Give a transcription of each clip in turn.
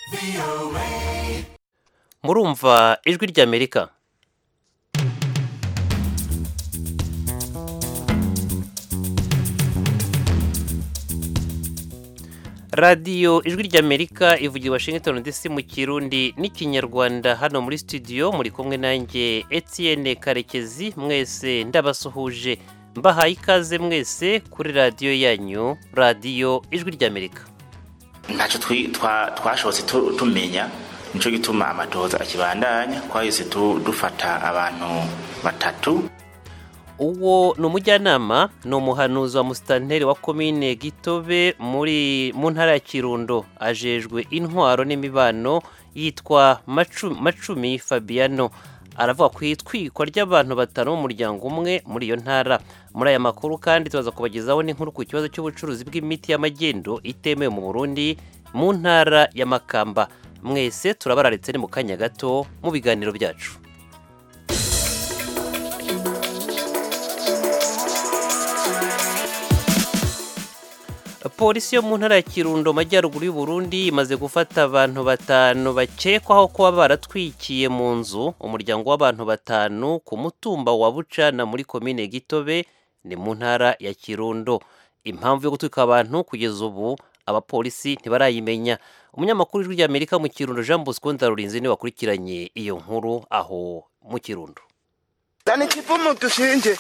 murumva ijwi ry'amerika radiyo ijwi ry'amerika ivugira i washington dc mu kirundi n'ikinyarwanda hano muri studio muri kumwe nanjye etienne karekezi mwese ndabasuhuje mbahaye ikaze mwese kuri radiyo yanyu radiyo ijwi ry'amerika ntacyo twashobotse tumenya nicyo gituma amatoza akibandanya twahise dufata abantu batatu uwo ni umujyanama ni umuhanuzi wa musitanteri wa komine gitobe muri mu ntara ya kirundo ajejwe intwaro n'imibano yitwa macumi fabiano aravuga ku itwikwa ry'abantu batanu b'umuryango umwe muri iyo ntara muri aya makuru kandi tubaza kubagezaho n'inkuru ku kibazo cy'ubucuruzi bw'imiti y'amagendo itemewe mu burundi mu ntara ya makamba mwese turabararitse ni mu kanya gato mu biganiro byacu polisi yo mu ntara ya kirundo majyaruguru y'uburundi imaze gufata abantu batanu bakekwaho kuba baratwikiye mu nzu umuryango w'abantu batanu ku mutumba wa bucana muri komine gitobe ni mu ntara ya kirundo impamvu yo gutwika abantu kugeza ubu abapolisi ntibarayimenya umunyamakuru w'ijwi ry'amerika mu kirundo jean bosco ndarurinzi niwe wakurikiranye iyo nkuru aho mu kirundo zana ikivumu dushinje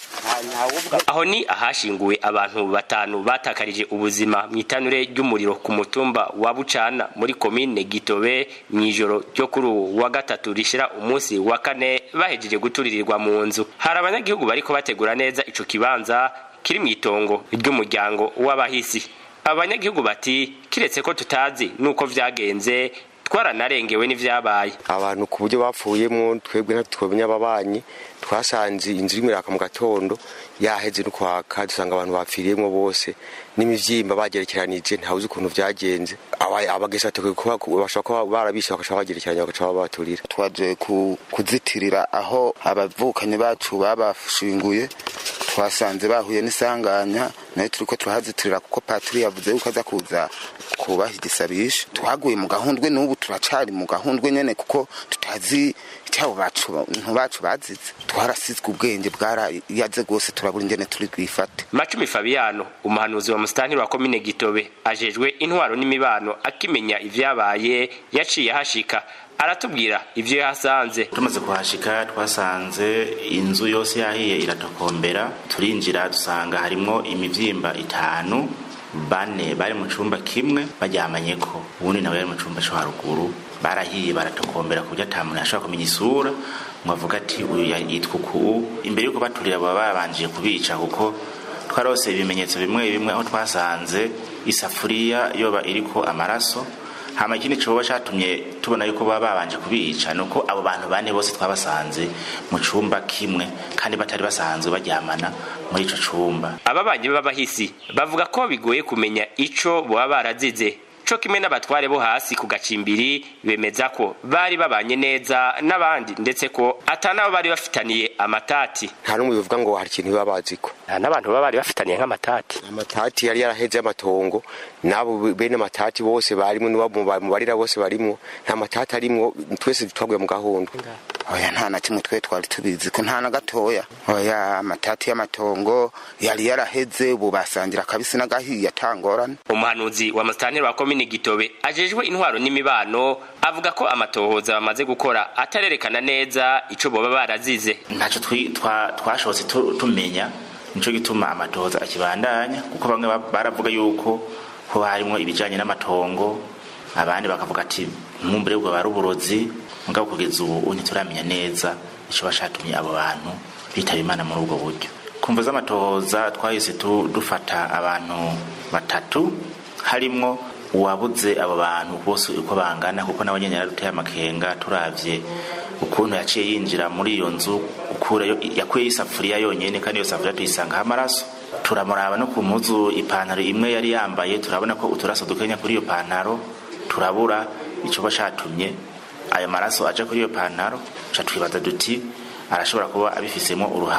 aho ni ahashinguwe abantu batanu batakarije ubuzima mu itanure ry'umuriro ku mutumba wa bucana muri komine gitobe mu ijoro ryo kuri uwo wa gatatu rishira umunsi wa kane bahejeje guturirirwa mu nzu hari abanyagihugu bariko bategura neza ico kibanza kiri mu itongo ry'umuryango w'abahisi abanyagihugu bati kiretse ko tutazi nuko vyagenze twaranarengewe n'ivyabaye abantu ku buryo bapfuyemo twebwe ntitwemenya ababanyi twasanze inzu irimo iraka mu gatondo yaheze no kwaka dusanga abantu bapfiriyemo bose n'imivyimba bagerekeranije ntawuzi ukuntu vyagenze abagesa bashobora kuba barabishe bagaca bagerekeranya bagaca babaturira twaje kuzitirira aho abavukanyi bacu babashinguye twasanze bahuye n'isanganya nayo turiko turahazitirira kuko patiri yavuze yuko aza kuza kubaha igisabisha twaguye mu gahundwe n'ubu turacari mu gahundwe nyene kuko tutazi icyabo bacu bacu bazize twarasizwe ubwenge bwarayaze rwose turabura ingene turi bwifate macumi fabiano umuhanuzi wa musitantiri wa komine gitobe ajejwe intwaro n'imibano akimenya ivyabaye yaciye ahashika aratubwira ivyo yahasanze tumaze kuhashika twasanze inzu yose yahiye iratokombera turinjira dusanga harimwo imivyimba itanu bane bari mu cumba kimwe baryamanyeko uwundi nawe yari mu cumba co haruguru barahiye baratokombera ku buryo ata muntu yashobora kumenya isura ngo avuga ati uyu yitwa uku imbere yuko baturira baba babanjije kubica kuko twarose ibimenyetso bimwe bimwe aho twasanze isafuriya yoba iriko amaraso hama ikindi coba catumye tubona yuko baba babanje kubica nuko abo bantu bane bose twabasanze mu cumba kimwe kandi batari basanzwe baryamana muri ico cumba ababanyi b'abahisi bavuga ko bigoye kumenya ico boba barazize co kimwe n'abatware bo hasi ku gacimbiri bemeza ko bari babanye neza n'abandi ndetse ko ata nabo bari bafitaniye amatati nta n'umwe bivuga ngo hari ikintu baba baziko nta n'abantu baba bari bafitaniye nk'amatati amatati yari yaraheze y'amatongo n'abo bene amatati bose barimwo n'abo mu barira bose barimwo nta matati arimwo twese twaguye mu gahunda oya nta na kimwe twe twari tubizi ko nta na gatoya oya amatati y'amatongo yari yaraheze ubu basangira akabisi n'agahiye atangorane umuhanuzi wa musitanteri wa komine gitobe ajejwe intwaro n'imibano avuga ko amatohoza bamaze gukora atarerekana neza ico boba barazize ntacyo twashobotse tumenya nico gituma amatohoza akibandanya kuko bamwe baravuga yuko ho harimwo ibijanye n'amatongo abandi bakavuga ati mwumbure bwo bari uburozi mugabo kugeza ubu ntituramenya neza ico bashatumye abo bantu bitaba imana muri ubwo buryo kumva z'amatohoza twahise dufata abantu batatu harimwo uwabuze abo bantu bose uko bangana kuko nawe nyene yaraduteye amakenga turavye ukuntu yaciye yinjira muri iyo nzu ukurayo yakuyeyo isafuriya yonyene kandi iyo safuriya tuyisangaho amaraso turamuraba no ku mpuzu ipantaro imwe yari yambaye turabona ko uturaso dukenya kuri iyo pantaro turabura icoba catumye ayo maraso aja kuri iyo pantaro ca twibaza duti arashobora kuba abifisemo uruhara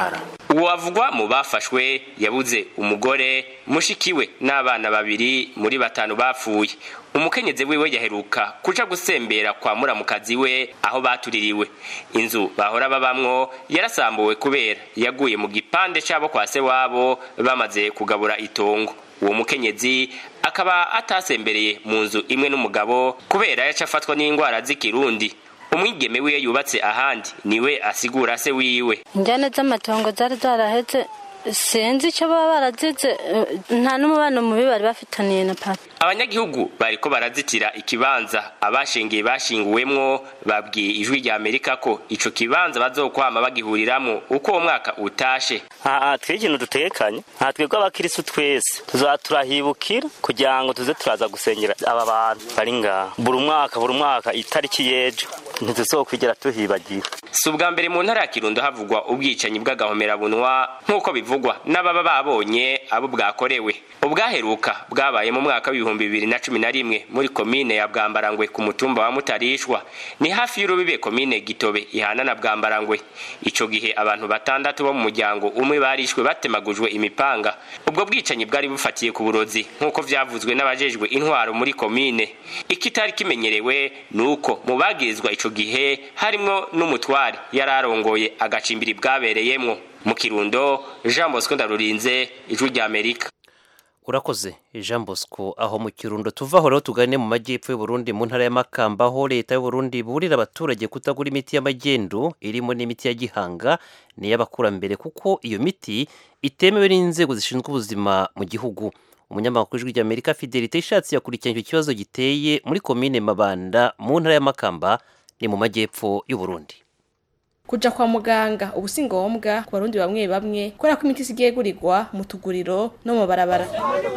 uwo avugwa mu bafashwe yabuze umugore mushikiwe n'abana babiri muri batanu bapfuye umukenyezi wiwe yaheruka kuja gusembera kwa muramukazi we aho batuririwe inzu bahora babamwo yarasambuwe kubera yaguye mu gipande cabo kwa se wabo bamaze kugabura itongo uwo mukenyezi akaba atasembereye mu nzu imwe n'umugabo kubera yaca afatwa n'indwara z'ikirundi umwigeme wiwe yubatse ahandi niwe asigura se wiwe injyane z'amatongo zari zaraheze sinzi icyo baba barazize nta n'umubano mubi bari bafitaniye na papa abanyagihugu bariko barazitira ikibanza abashingiye bashinguwemwo babwiye ijwi rya amerika ko ico kibanza bazokwama bagihuriramwo uko uwo mwaka utashe aha twe ikintu dutekanye nta twebwe abakirisu twese tuzaba turahibukira kugira ngo tuze turaza gusengera aba bantu bari ngaha buri mwaka buri mwaka itariki y'ejo ntituzokwigera tuhibagira si ubwa mbere mu ntara ya kirundo havugwa ubwicanyi bw'agahomerabunwa nk'uko bivugwa n'ababa babonye abo bwakorewe ubwaheruka bwabaye mu mwaka w'ibihumbi bibiri na cumi na rimwe muri komine ya bwambarangwe ku mutumba wa mutarishwa ni hafi y'urubibe komine gitobe ihana na bwambarangwe ico gihe abantu batandatu bo mu muryango umwe barishwe batemagujwe imipanga ubwo bwicanyi bwari bufatiye ku burozi nk'uko vyavuzwe n'abajejwe intwaro muri komine ikitari kimenyerewe ni uko mu bagirizwa ico gihe harimwo n'umutware yari arongoye agacimbiri bwabereyemwo mu kirundo jean bosco ndarurinze ijwi rya amerika urakoze jean bosco aho mu kirundo tuvaho rero tugane mu majyepfo y'uburundi mu ntara y'amakamba aho leta y'uburundi burira abaturage kutagura imiti y'amagendu irimo n'imiti ya gihanga n'iy'abakurambere kuko iyo miti itemewe n'inzego zishinzwe ubuzima mu gihugu umunyamakuru w'ijwi ry'amerika fidelite ishatse yakurikiranye icyo kibazo giteye muri komine mabanda mu ntara y'amakamba ni mu majyepfo y'uburundi kuja kwa muganga ubu si ngombwa ku barundi bamwe bamwe kubera ko imiti isigaye igurirwa mu tuguriro no mu barabara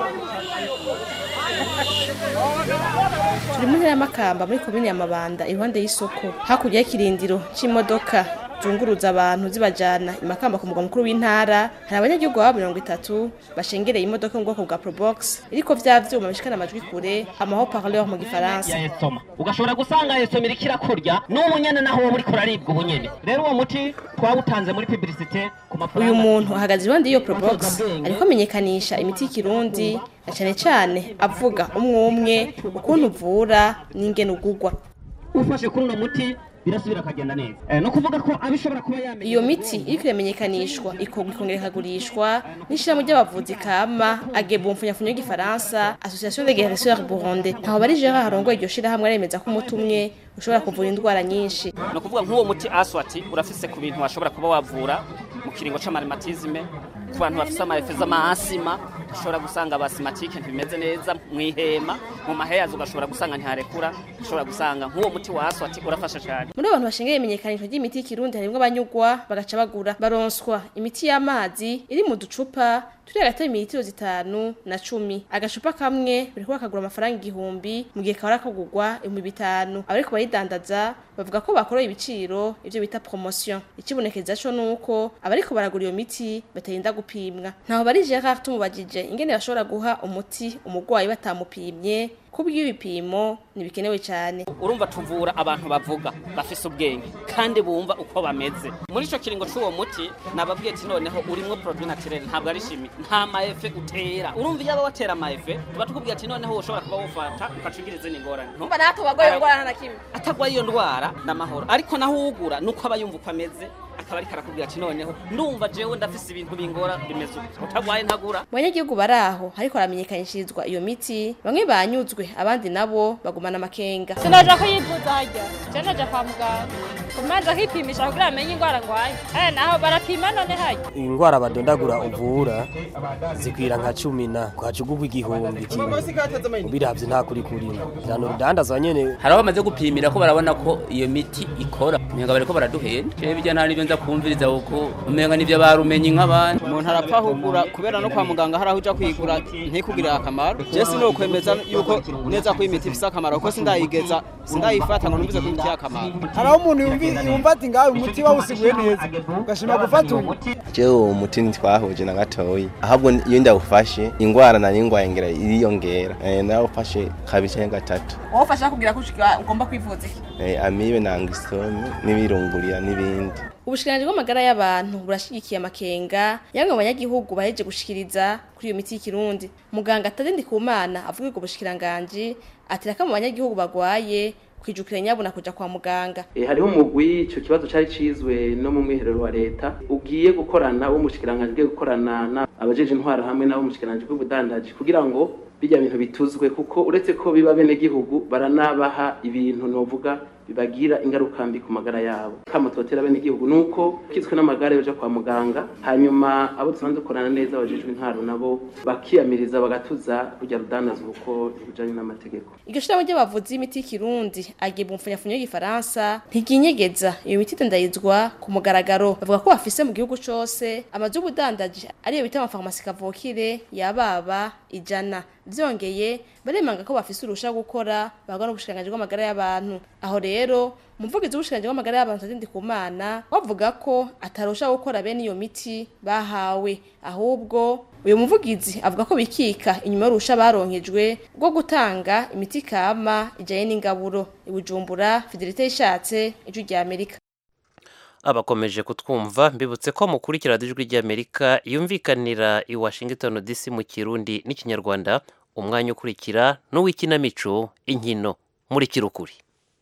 turi mu ntara y'amakamba muri komine ya mabanda iruhande y'isoko hakurya y'ikirindiro c'imodoka zunguruza abantu zibajana imakamba ku mugwa mukuru w'intara hari abanyagihugu baba mirongo itatu bashengereye imodoka mu bwoko bwa probox iriko vya vyuma bishikana amajwi kure amaho parleur mu gifaransa esoma ugashobora gusanga esoma iriko irakurya n'ubu nyene naho wowe uriko uraribwa ubu nyene rero uwo muti twawutanze muri publicité ku mafaranga uyu muntu ahagaze iruhande y'iyo probox ariko amenyekanisha imiti y'ikirundi na cane cane avuga umwe umwe ukuntu uvura n'ingene ugugwa ufashe kuri uno muti birasubira akagenda neza eh, no kuvuga ko abishobora kuba yamenye iyo miti iriko iramenyekanishwa ikorwa ikongera ikagurishwa n'ishirahamwe ry'abavuzi kama ageba umfunyafunyo y'igifaransa association de guérisseurs burundais ntaho bari gerard harongoye iryo shirahamwe aremeza ko umuti umwe ushobora kuvura indwara nyinshi ni ukuvuga nk'uwo muti aswati urafise ku bintu washobora kuba wavura mu kiringo c'amarimatizme ku bantu bafise amarefe z'amaasima ushobora gusanga abasimatike ntibimeze neza mw'ihema mu maheyazi ugashobora gusanga ntiharekura ushobora gusanga nk'uwo muti wa aswati urafasha cyane muri abantu bashingaye imenyekanishwa ry'imiti y'ikirundi harimwo abanyugwa bagaca bagura baronswa imiti y'amazi iri mu ducupa turi hagati y'imilitiro zitanu na cumi agacupa kamwe buri kuba kagura amafaranga igihumbi mu gihe kahora kagurwa ibihumbi bitanu abariko bayidandaza bavuga ko bakoroye ibiciro ivyo bita promotion ikibonekeza co nuko abariko baragura iyo miti batarinda gupimwa ntaho bari Gerard tumubajije ingene bashobora guha umuti umurwayi batamupimye kubw'ibipimo ntibikenewe cyane urumva tuvura abantu bavuga bafise ubwenge kandi bumva uko bameze muri ico kiringo c'uwo muti nababwiye ati noneho urimwo produit naturel ntabwo ari shimi nta maefe utera urumva iyo aba watera maefe tuba tukubwira ati noneho ushobora kuba wufata ukacugira izindi ngorane umva natwe bagwaye ingwara na kimwe atagwaye iyo ndwara n'amahoro ariko naho ugura nuko aba yumva uko ameze akaba ariko arakubwira ati noneho ndumva jewe ndafise ibintu bingora bimeze uko utagwaye ntagura mu banyagihugu bari aho hariko haramenyekanishirizwa iyo miti bamwe banyuzwe abandi nabo bagumana amakenga sinaja kuyivuza harya je naja kwa muganga kumanza kwipimisha kugira amenye ingwara ngwaye eh naho barapima none harya ingwara badondagura uvura zikwira nka cumi na kwacugugwa igihumbi kimwe ubiravye nta kuri kurima jana urudandazwa nyene hari aho bamaze gupimira ko barabona ko iyo miti ikora umenga bariko baraduhenda jewe bijya nta nivyo nza kumviriza kuko umenga nivyo barumenye nk'abandi umuntu arapfa kugura kubera no kwa muganga hari aho uja kwigura ntikugirira akamaro je sinokwemeza yuko neza ko imiti ifise akamaro kuko sindayigeza sindayifata ngo numvize ko imiti akamaro hari aho umuntu yumva yumvi- yumva ati ngawe umuti bawusiguye neza ugashima gufata uyu jewe uwo muti ntitwahuje na gatoyi ahubwo iyo ndawufashe ingwara nari ngwaye ngira iriyongera Eh, narawufashe kabiri canke gatatu wowe ufasha kugira ko ushika ugomba kwivuza iki Eh, amibe na angisome n'ibirungurira n'ibindi ubushikiranganji bw'amagara y'abantu burashigikiye amakenga yamwe mu banyagihugu baheje gushikiriza kuri iyo miti y'ikirundi muganga atadindi ku mana avuga ubwo bushikiranganji atira mu banyagihugu bagwaye kwijukira nyabuna kuja kwa muganga E, hariho umugwi ico kibazo cari cizwe no mu mwiherero wa leta ugiye gukorana wo mushikiranganje ugiye gukorana na abajeje intwaro hamwe n'abo mushikiranganje bw'ubudandaji kugira ngo bijya bintu bituzwe kuko uretse ko biba bene gihugu baranabaha ibintu novuga bibagira ingaruka mbi ku magara yabo kama twotera bene gihugu nuko kizwe n'amagara yoja kwa muganga hanyuma abo dusanzwe dukorana neza abajejwe intwaro nabo bakiyamiriza bagatuza rujya rudandazwa uko rujanye n'amategeko iryo shirahamwe ry'abavuzi b'imiti y'ikirundi agiye mfunyafunyo y'igifaransa ntiginyegeza iyo miti idandayizwa ku mugaragaro bavuga ko bafise mu gihugu cose amazu y'ubudandaji ariyo bita amafarumasi kavukire yababa ijana vyongeye baremanga ko bafise urusha gukora bagwa n'ubushikiranganji bw'amagara y'abantu aho rero umuvugizi w'ubushikiranganji bw'amagara y'abantu Tadindi Kumana bavuga ko atarusha gukora bene iyo miti bahawe ahubwo uyu muvugizi avuga ko bikika inyuma y'urusha baronkejwe rwo gutanga imiti kama ijanye n'ingaburo ibujumbura fidelite ishatse ijwi rya Amerika abakomeje kutwumva mbibutse ko mukurikira ijwi ry'amerika yumvikanira i washington dc mu kirundi n'ikinyarwanda umwanya ukurikira n'uw'ikinamico inkino muri kirukuri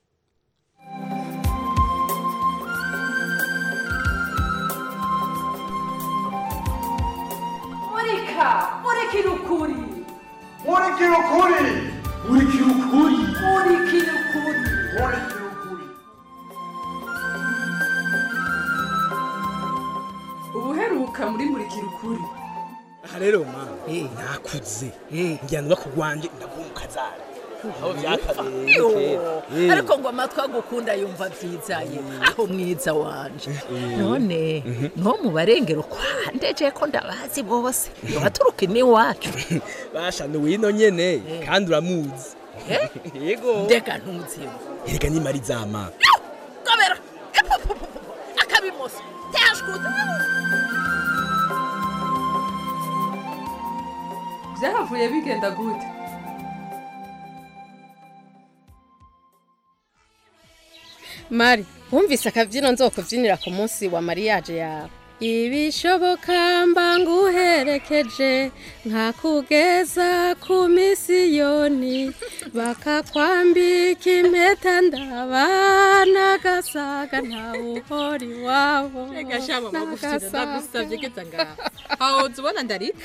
murika murikira ukuri murikira ukuri murikira ukuri murikira ukuri murikira ukuri ubuheruka muri murikira ukuri aha rero ma nakuze ngira ngo bakugwanje ndagumukazara aho byakabereye kera ariko ngo amatwi agukunda yumva byizaye aho mwiza wanje none no mu barengero kwa ndeje ko ndabazi bose baturuka iwacu basha ni wino nyene kandi uramuzi yego ndeka ntuziwe erega ni marizama kabera akabimoso tashkuta byahavuye bigenda gute mari wumvise akabyino nzokubyinira ku munsi wa mariyaje yawe ibishoboka mba nguherekeje nkakugeza ku misiyoni bakakwambika impeta ndabana gasaga ntawe uhora iwabo reka shama magufite ndagusabye geza ngaho aho uzubona ndarika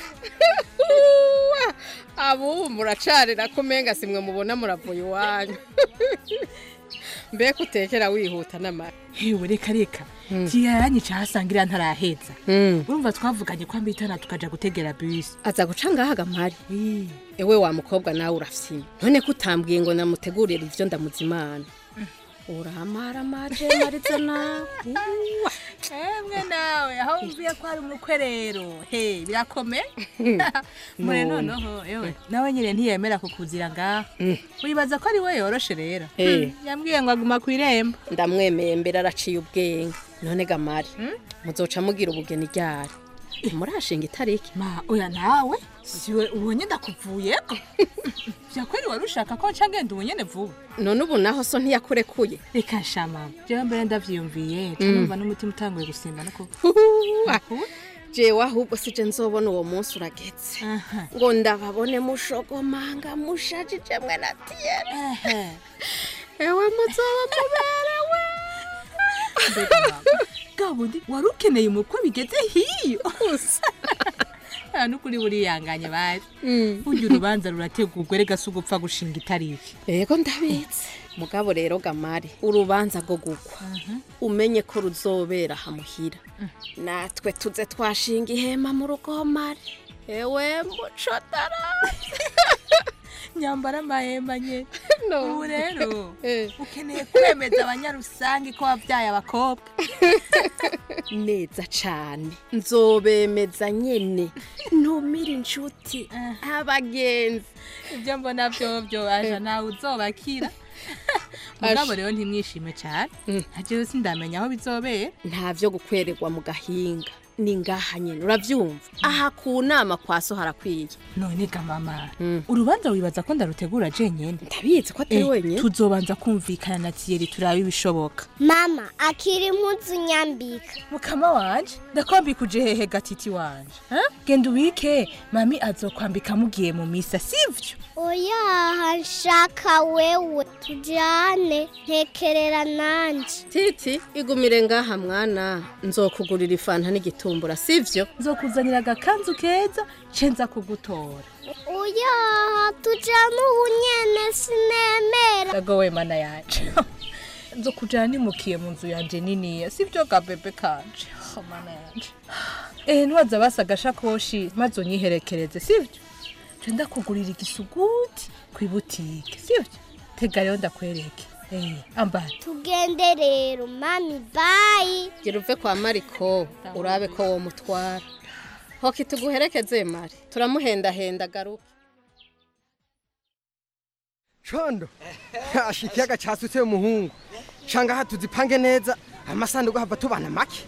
abubu muracarira ko umenga simwe mubona muravuye iwanyu mbega utekera wihuta n'amara hewe reka reka kiyaranyica hasangira ntaraheza urumva twavuganye ko ambitana tukaja gutegera bisi aza guca ngaha agamari ewe wa mukobwa nawe urafyina none ko utambwiye ngo namutegurire ivyo ndamuzimana uramara maje mariza nawe emwe nawe aho mvuye ko hari umukwe rero he birakomeye mure noneho ewe nawe nyine ntiyemera kukuzira ngaha wibaza ko ari we yoroshe rero Eh. yambwiye ngo aguma ku irembo ndamwemeye mbere araciye ubwenge none gamari muzoca mugira ubugeni ryari murashinga itariki ma oya nawe siwe ubonye ndakuvuyeko vyakweri wari ushaka ko nca ngenda ubunyene vuba none ubu naho so ntiyakurekuye reka shama jewe mbere ndavyiyumviye ca Mm. numva n'umutima utanguye gusimba no kuva jewe ahubwo sije nzobona uwo munsi uragetse ngo ndababone mushogomanga mushajije mwe na tiyene ewe muzoba muberewe gabundi wari ukeneye umukwe bigeze hiyo nta n'ukuri buriyanganye bari burya urubanza rurategurwa rega si ugupfa gushinga itariki yego ndabizi mugabo rero gamari urubanza rwo gukwa umenye ko ruzobera hamuhira natwe tuze twashinga ihema mu rugomari ewe mucotara nyambara amahemba nye ubu rero ukeneye kwemeza abanyarusange ko wabyaye abakobwa neza cane nzobemeza nyene ntumire inshuti abagenzi ibyo mbona byobyo aja nawe uzobakira mugabo Asha. rero ntimwishime cyane ntajewe sindamenya aho bizobera nta byo gukwererwa mu gahinga ni ngaha nyine urabyumva aha ku nama kwa so harakwiye none ga mama urubanza wibaza ko ndarutegura jenyene ndabizi ko atari wenyine tuzobanza kumvikana na tiyeri turabe ibishoboka mama akiri impuzu nyambika mukama wanje ndakwambika uje hehe gatiti wanje ha? genda ubike mami azokwambika mugiye mu misa sivyo oya nshaka wewe tujyane ntekerera nanjye titi igumire ngaha mwana nzokugurira ifanta n'igitumbura sivyo nzokuzanira agakanzu keza ce nza kugutora oya tujyane ubu nyene sinemera ndagowe mana yanje nzokujana nimukiye mu nzu yanje niniya sivyo ga bebe kanje Oh, mana yanje eh ntiwaza basa agashakoshi maze unyiherekereze sivyo ce ndakugurira igisuguti kw'ibutike sivyo tega rero ndakwereke eh ambara tugende rero mami bayi gira uve kwa mariko urabe ko wo mutwara hoki tuguherekeze mari turamuhendahenda garuka condo asha ikiyaga casutse umuhungu shanga aha tuzipange neza amasanduku hava tubana make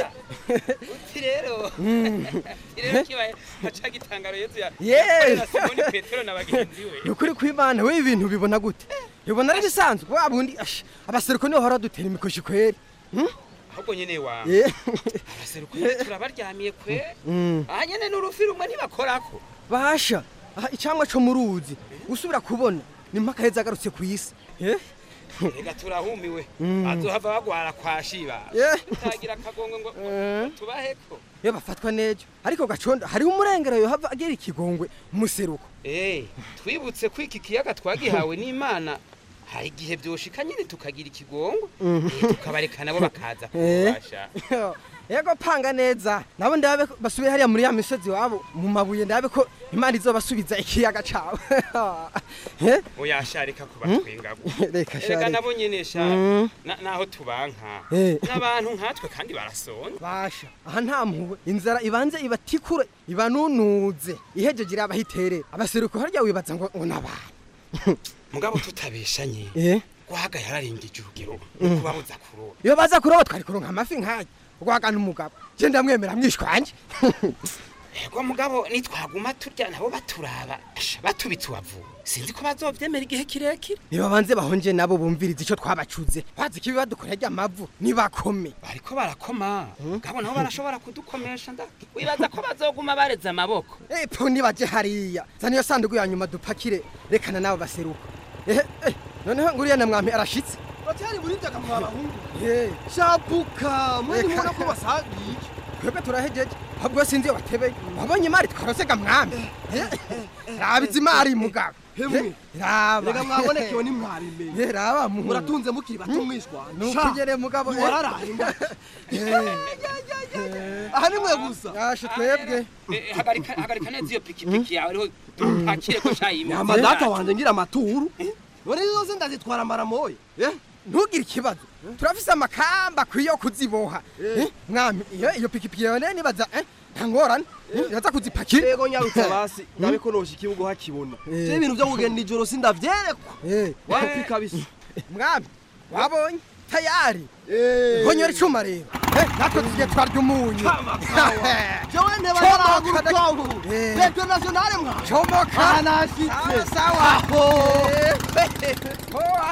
uti rero Mm. uti rero kibaye haca gitangaro yezu ya Yeee. na simoni petero na bagenzi we ni ukuri kw'imana we ibintu bibona gute bibona ari bisanzwe wa bundi asha abaseruko niho hora dutera imikoshi kweri ahubwo nyene wa Eh. abaseruko nyene turabaryamiye kwe Mm. aha nyene n'urufi rumwe ntibakorako basha aha icamwa co mu ruzi usubira kubona ni mpaka heza agarutse ku isi Eh? rega turahumiwe Mm. bazohava bagwara kwa shiba Eh. tutagira akagongo ngo Eh. tubaheko iyo bafatwa nejo ariko gacondo hariho umurengero yohava agera ikigongwe mu seruko Eh, twibutse ko iki kiyaga twagihawe n'imana hari igihe byoshika nyine tukagira ikigongo Mhm. eh, tukabareka nabo bakaza Eh. kubasha yego panga neza nabo ndabe ko basubiye hariya muri ya misozi wabo mu mabuye ndabe ko imana izobasubiza ikiyaga cabo Eh? oyasha reka kubatwengago Reka sha, reka reka. nabo nyene sha Mm. na- naho tubanka Eh. n'abantu nkatwe kandi barasonza basha aha nta mpuhwe inzara ibanze ibatikure ibanunuze ihejeje irabahiterera abaseruko harya wibaza ngo ngo n'abantu mugabo tutabeshanye Eh? gwaga yararengije urugero Mm. kubabuza kuroba iyo baza kuroba twari kuronka amafi nkaya rwagana umugabo je ndamwemera mwishwanje ego mugabo nitwaguma turya nabo baturaba asha, batubitse uwavu sinzi ko bazovyemera igihe kirekire niba banze bahonje nabo bumviriza ico twabacuze wazi kibi badukorera ry'amavu nibakome bariko barakoma ngabo nabo barashobora kudukomesha nda wibaza ko bazoguma bareze amaboko epo nibaje hariya zana iyo sanduku ya nyuma dupakire rekana nabo baseruka ehe eh, noneho nguriya na mwami arashitse batari muri byaga mwa bahungu Eh, shabuka mwene Reka. mubona ko basagiye twebwe turahejeje ahubwo sinzi iyo watebeye wabonye imari twarosega mwami Eh, raba izi mari mugabo Hemwe. Eh, raba rega mwabonekewe nimwabimenye Eh, raba mu muratunze mukiri bato mwishwa nukugere mugabo eh. wararaye Eh, aha nimwe gusa yashe twebwe Eh, hagarika hagarika neza iyo pikipiki yawe ariho dupakire ko cayimeze nyama data wanje ngira amaturu none zose ndazitwara maramoya ntugire ikibazo turafise amakamba akwiye yo kuziboha Eh, mwami iyo iyo pikipiki yawe rero nibaza eh, nta ngorane Eh, iraza kuzipakira yego nyarutsa basi ndabe ko nosha ikibugo hakibona je ibintu vyo kugenda ijoro sindavyerekwa wapi kabisa mwami wabonye tayari honyora icuma rero Eh, natwe tugiye twarya umunyu jewe nteba Comoka, naragura dak- utwangu Eh. petro nationale mwa comoka aha nashitse sawa Aho. Eh, hoa.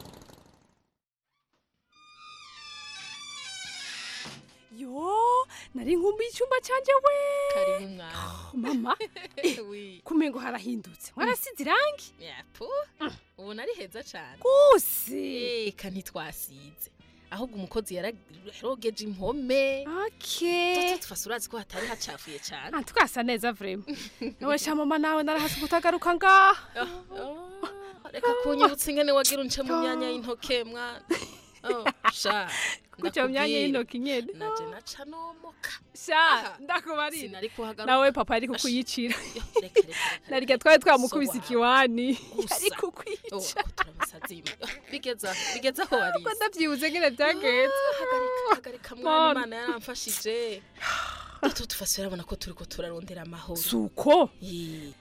yo nari nkumbuye icyumba cyanjye we karibu mwana mama kumengo harahindutse warasize irangi yapu ubu nari heza cyane guse eka ntitwasize ahubwo umukozi yararogeje impome okay tufase urazi ko hatari hacafuye cyane Ah, twasa neza vrema nawe sha mama nawe narahasi kutagaruka ngaha reka kunyibutsa ingene wagira unce mu myanya y'intoke mwana Oh, sha Kuca mu myanya y'intoki nyene naje naca nomoka sha ndakubarira sinari kuhagaruka nawe papa ari kukuyicira narya twari twamukubise ikiwani ari kukwica bigeza bigeza aho warize ko ndavyibuze ngene vyagenze hagarika hagarika mwana Mama. imana yaramfashije Duto tufase urabona ko turiko turarondera amahoro suko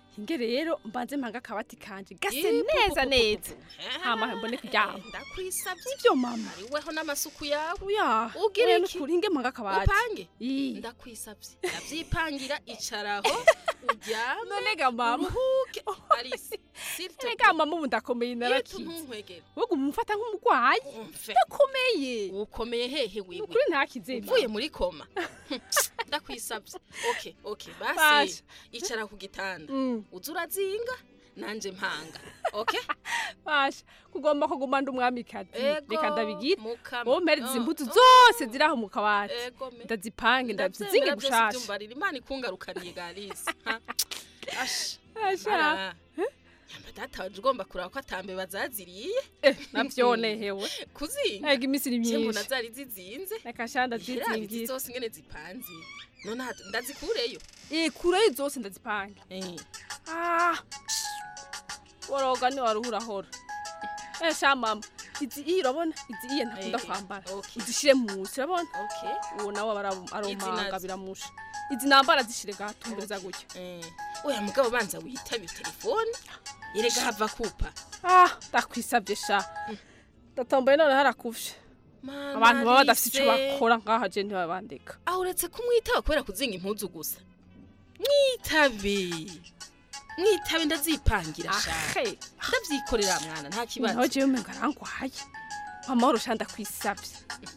hinge rero mbanze mpanga akabati kanje gase Eh, pu- neza pu- pu- neza pu- pu. hama mbone kuryama ndakwisabye ivyo mama weho n'amasuku yawe uya ugira oya, iki nukuri hinge mpanga akabati upange Ii. ndakwisabye ndavyipangira icaraho uryame none ga mama uruhuke arisi Erega mama ubu ndakomeye narakize ntunkwegere wowe umufata nk'umurwayi ndakomeye ukomeye hehe wiwe ukuri ntakize uvuye muri koma ndakwisabye okay okay basi Basha. icara ku gitanda uza urazinga nanje mpanga okay basha kugomba kuguma ndi umwamikazi Ego, reka ndabigira mukama. wowe mpereza Oh, impuzu oh. zose ziri aho mu kabati Ego me. ndazipange ndazizinge Ndavyemera byose gushasha byumvarira imana ikungarukaniye garisi ash Asha. Mara. yamba data waje ugomba kuraba ko atambe bazaziriye navyonehewe kuzinga ega iminsi ni Je mbona myinshi zari zizinze reka sha Iherabizi ndazizingira zose ingene zipanze none hatu- ndazikureyo eh kureyo zose ndazipange ah woroga ni waruhurahora eh sha mama izi iyi urabona izi iyi ntakunda Eh, kwambara okay. uzishire musi urabona okay uwo nawe aba ari- aromanga nazo? biramusha izi nambara zishire gatumbereza gutya oya mugabo banza witabe telefone yerega hava kupa ah ndakwisabye sha ndatomboye none harakuvye Mama abantu baba badafite ico Alice. bakora ngaha je ntibabandika aho uretse kumwitaba kubera kuzinga impuzu gusa mwitabe mwitabe ndazipangira sha Ahe. ndavyikorera mwana nta kibazo nawe jewe umenga arangwaye amahoro sha ndakwisabye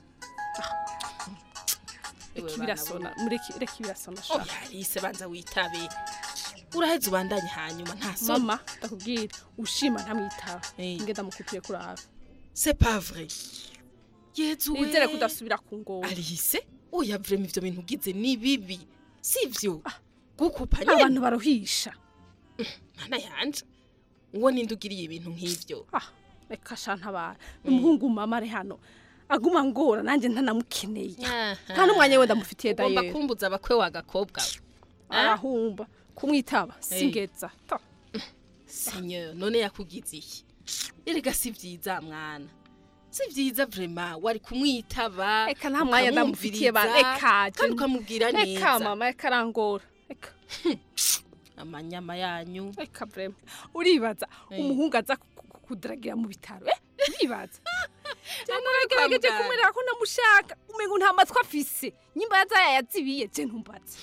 Ewe reka bana ibirasona bo. mureke reka ibirasona sha oya Alice banza witabe uraheze ubandanye hanyuma nta soni mama ndakubwira ushima ntamwitaba nge ndamukupiye kuraba c'est pas vrai yezu nizere ko udasubira ku ngoma Alice oya vrema ivyo bintu ugize ni bibi sivyo gukupa nyene abantu baruhisha mana yanje uwo ninde ugiriye ibintu nk'ivyo reka sha ntabara umuhungu mama ari hano aguma ngora nanjye ntanamukeneye nta n'umwanya we ndamufitiye ugomba dayeri kumbuza abakwe wa gakobwa we arahumba kumwitaba Hey. singeza Ta. Seigneur none yakugize iki erega si vyiza mwana si vyiza vrema wari kumwitaba reka nta mwanya ndamufitiye ba ukamwumviriza, reka je- kandi ukamubwira reka neza mama reka arangora reka amanyama yanyu reka vrema uribaza Hey. umuhungu aza ku- ku- kudaragira mu bitaro eh uribaza kwa nagerageje muganga. kumwereka ko ndamushaka umengo nta matwi afise nyimba yaza yayazibiye je ntumbaze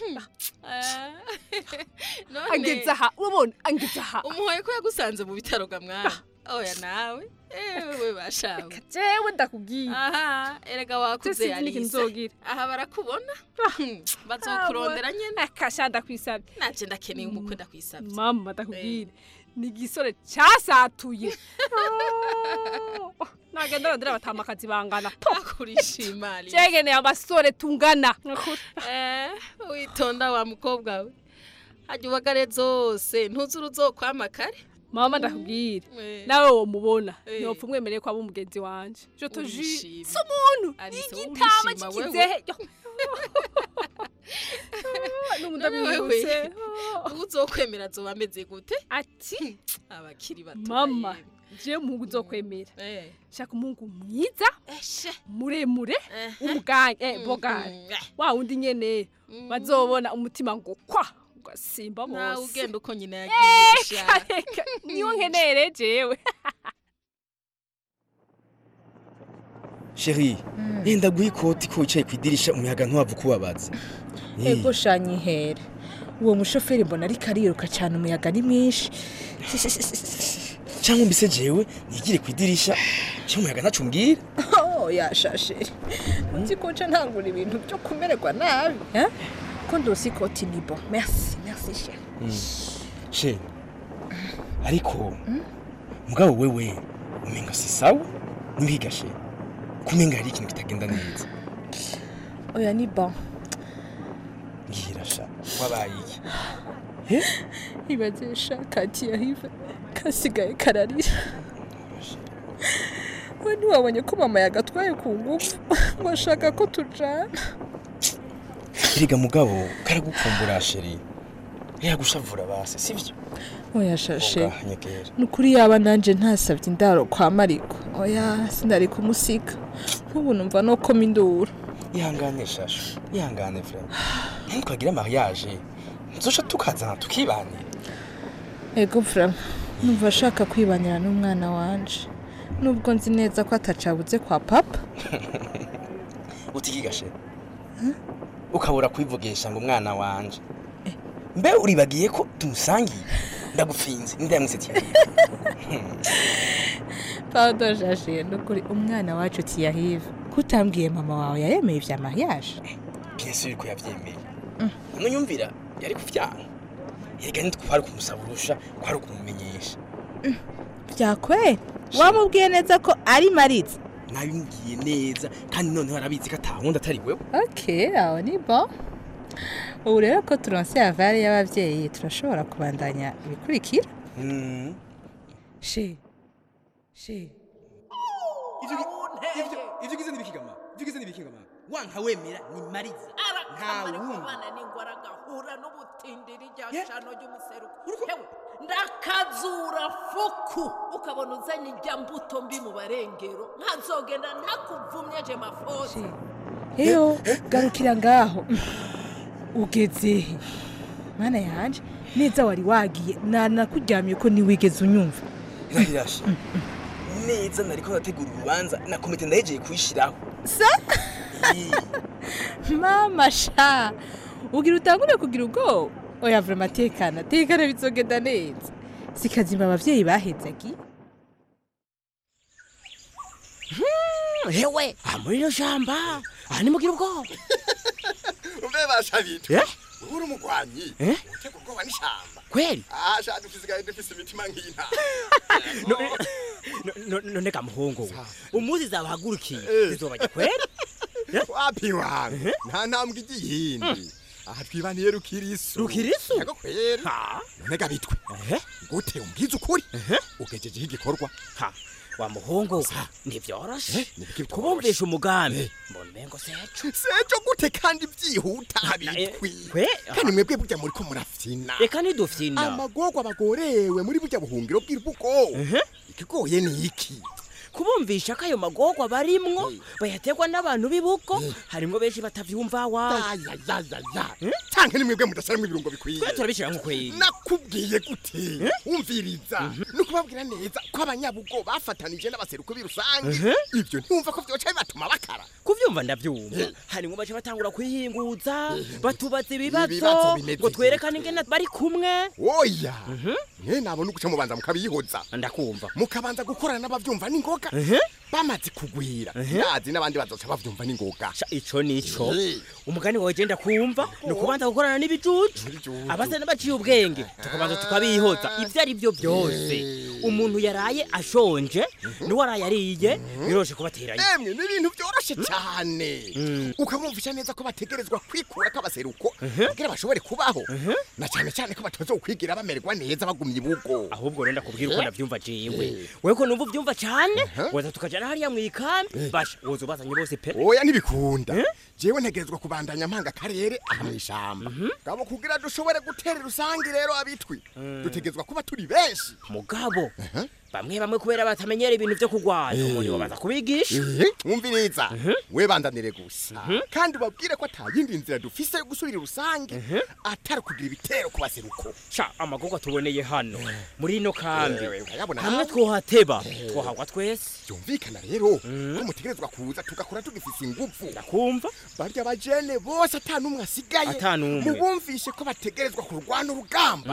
None- angeza aha urabona angeza aha umuhoye ko yagusanze mu bitaro ga mwana oya nawe ewe bashawe jewe ndakubwiye aha erega wakuze sinzi n'ikintu Alice nzogira. aha barakubona Hmm, bazokurondera nyene akasha ndakwisabye nanje ndakeneye umukwe ndakwisabye mama ndakubwire ni igisore casatuye nagenda arondera abatamakazi bangana kurishima Alice. jegeneye amasore tungana Eh, witonda wa mukobwa we hajya ubagare zose ntuzuru uzokwama kare mama ndakubwire Eh. nawe womubona Eh. nopfa umwemereye ko aba umugenzi wanje je te jure Urishima. si umuntu Alice, igitama urishima wewe. cy'ikizehe n'ubu ndabibutse uzokwemera azoba ameze gute ati abakiri bato mama je umuhungu uzokwemera shaka umuhungu mwiza muremure umuganga eh, bogari wa wundi nyene bazobona umutima ngo kwa ugasimba bose nawe ugenda uko nyina Eh, yagiye sha. reka, niyo nkenere jewe sheri yenda guha ikoti ko wicaye ku idirisha umuyaga ntuwava ukubabaza ego shanyihere uwo mushoferi mbona ariko ariruka cyane umuyaga ni mwinshi cyangwa mbese jewe nigire ku idirisha cyangwa umuyaga ntacu mbwira oh yashashe nzi ko nca ntangura ibintu byo kumererwa nabi eh? ko ndosi ikoti ni bo merci merci chérie she ariko mugabo wewe umenga si sawa nimbiga she kumenga hari ikintu kitagenda neza oya ni bon mbwira sha wabaye iki ibaze sha kati yahive kasigaye kararira we ntiwabonye ko mama yagatwaye ku ngufu ngo ashaka ko tujana erega mugabo karagukumbura sheri yagushavura base sivyo oya shashe Oga, nyegera ni ukuri yaba nanjye ntasabye indaro kwa mariko oya sinari kumusiga nk'ubu numva no koma induru ihangane shashu ihangane vrema ntukagire mariage nzosha tukazana tukibanira ego furama numva ashaka kwibanira n'umwana wanje nubwo nzi neza ko atacabuze kwa papa utikigashe ukabura kwivugisha ngo umwana wanje mbe uribagiye ko tumusangiye ndagufinze ninde yamwisetiye pardon jashe nukuri umwana wacu tiyahive kutambwiye mama wawe yaremeye ivya mariage bien sûr ko yavyemeye none nyumvira yari kuvyanka erega ntitwari kumusaba urusha kwari ukumumenyesha vyakweli wamubwiye neza ko ari maritse nabimubwiye neza kandi noneho arabizi ko atawundi atari wewe ok aho ni bon ubu rero ko turonse avare y'abavyeyi turashobora kubandanya ibikurikira she she ivyo gize nibikigama ivyo gize nibikigama wanka wemera ni mariza nta wundi n'ingwara agahura n'ubutindiri rya shano ry'umuseruko hewe ndakazura fuku ukabona uzanye irya mbuto mbi mu barengero nkazogenda ntakuvumye je mafosi heyo garukira ngaho ugezehe mana yanje neza wari wagiye nanakuryamye ko ntiwigeze unyumva irahirashe neza nariko nategura urubanza na komite ndahejeye kuyishiraho sa mama sha ugira utangure kugira ubwoba oya vrema tekana tekana bizogenda neza sikazima abavyeyi bahezagiye hewe aha muri ino shamba aha nimugira ubwoba umbe bashabitwe Eh? uri umugwanyi Eh? utega ubwoba n'ishamba kweli ah sha dufisigaye dufise imitima nk'inka none kamuhungu umuzi zabahagurukiye zizobajya kweli wapi wangu nta ntambwe igiye iyindi aha twibaniye rukirisu Rukirisu? yego kweri none gabitwe gute umbwiza ukuri ugejejeho igikorwa wa muhungu ntivyoroshe kubumvisha umugambi mbona umengo seco seco gute kandi byihuta habitwi kandi mwebwe burya muriko murafyina reka nidufyina amagorwa bagorewe muri burya buhungiro bw'irubugo ikigoye ni iki kubumvisha ko ayo magorwa barimwo bayategwa n'abantu b'ibugo harimwo benshi batavyumva wa canke ni mwebwe mudashiramwo ibirungo bikwiye twe turabishira nk'ukweli nakubwiye gute wumviriza ni ukubabwira neza ko abanyabugo bafatanije n'abaseruko b'irusange ibyo ntiwumva ko vyoca bibatuma bakara kuvyumva ndavyumva harimwo bace batangura kwihinguza batubaza Ibibazo ibibazo bimeze ngo twerekane ingene bari kumwe oya mwe nabona uguca mubanza mukabiyihoza ndakumva mukabanza gukorana n'abavyumva n'ingoga bamaze kugwira ndazi n'abandi bazoca bavyumva n'ingoga ico nico umugani wawe je ndakumva ni ukubanza gukorana n'ibijuju abasa n'abaciye ubwenge tukabanza tukabihoza ivyo ari vyo byose umuntu yaraye ashonje niwe araye ariye biroshe kubateranya emwe ni ibintu vyoroshe cane ukamwumvisha neza ko bategerezwa kwikura k'abaseruko kugira bashobore kubaho na cane cane ko batazokwigira bamererwa neza bagumye ibugo ahubwo rero ndakubwira uko ndavyumva jewe wewe ko numva uvyumva cane waza tukajana hariya mw'ikambi basha woza ubazanye bose pe oya ntibikunda jewe ntegerezwa kubandanya mpanga akarere aha mw'ishamba gabo kugira dushobore gutera rusange rero abitwi dutegerezwa kuba turi benshi mugabo bamwe bamwe kubera batamenyera ibintu vyo kugwanya umuntu babaza kubigisha mwumviriza we bandanire gusa kandi ubabwire ko ata yindi nzira dufise yo gusubira rusange atari kugira ibitero ku baseruko sha amagorwa tuboneye hano muri ino kambi urayabona hamwe hawe. twohateba twohagwa twese byumvikana rero ko mutegerezwa kuza tugakora tugifise inguvu ndakumva barya bajene bose ata n'umwe asigaye Ata n'umwe. mubumvishe ko bategerezwa kurwana urugamba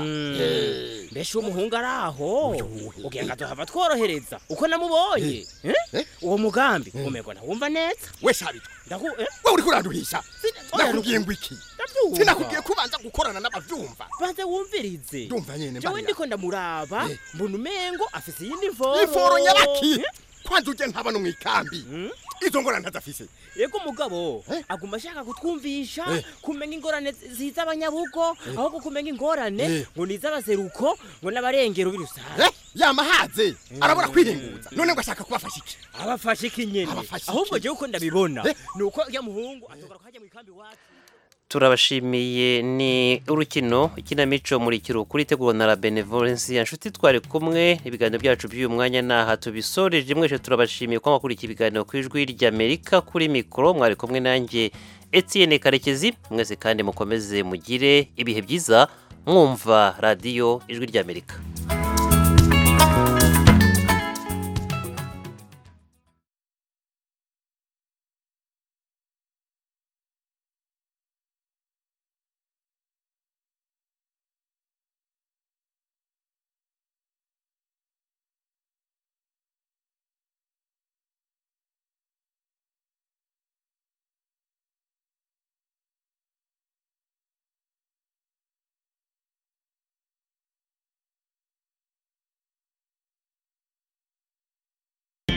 Eh. mbese umuhungu ari aho ugira ngo azohava tworohereza uko namubonye Eh? uwo mugambi umerwa ntawumva neza we shabitwa ndaku eh? we uriko uraduhisha oya, nakubwiye ngo iki ndavyumva. sinakubwiye ko ubanza gukorana n'abavyumva banze wumvirize ndumva nyene jewe mbarira. ndiko ndamuraba mbona umengo afise iyindi mvoro iforo nyabaki kwanza uje ntaba no mw'ikambi izo ngorane ntazafise yego umugabo aguma ashaka kutwumvisha kumenya ingorane ziza abanyabugo ahubwo kumenya ingorane ngo ni iz'abaseruko ngo n'abarengero b'irusange yamahaze arabura kwihinguza none ngo ashaka kubafasha iki abafashe iki nyene ahubwo jewe uko ndabibona ni uko ya muhungu atogara kajya mu ikambi iwacu turabashimiye ni urukino ikinamico muri kuri itegurwa na la benevolence ya nshuti twari kumwe ibiganiro byacu by'uyu mwanya naha tubisoreje mwese turabashimiye ko mwakurikiye ibiganiro ku ijwi ry'amerika kuri mikoro mwari kumwe nanjye etienne karekezi mwese kandi mukomeze mugire ibihe byiza mwumva radiyo ijwi ry'amerika